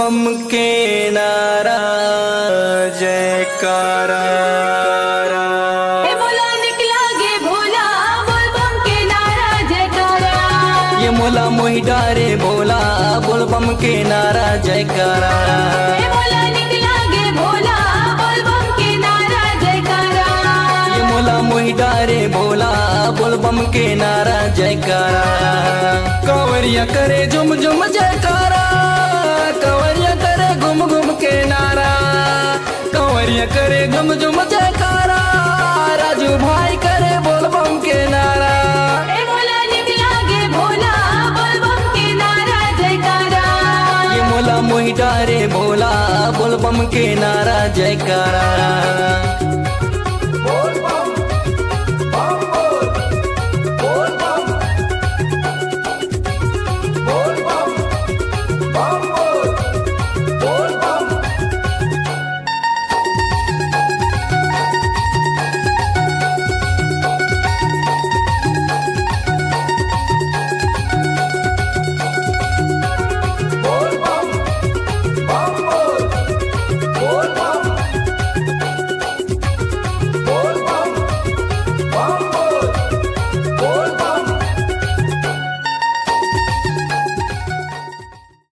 बम के नारा जयकारा ए बोला निकला गे भोला बोल बम के नारा जयकारा ये मोला मोहि डारे बोला बोल बम के नारा जयकारा ए बोला निकला गे भोला बोल बम के नारा जयकारा ये मोला मोहि डारे बोला बोल बम के नारा जयकारा कंवरिया करे झुम झुम जयकारा कंवरिया करे घुम घुम के नारा कंवरिया करे झुम झुम जयकारा राजू भाई करे बोल बम के नारा ए बोला निकला गे भोला बोल बम के नारा जयकारा ये मोला मोहि डारे बोला बोल बम के नारा जयकारा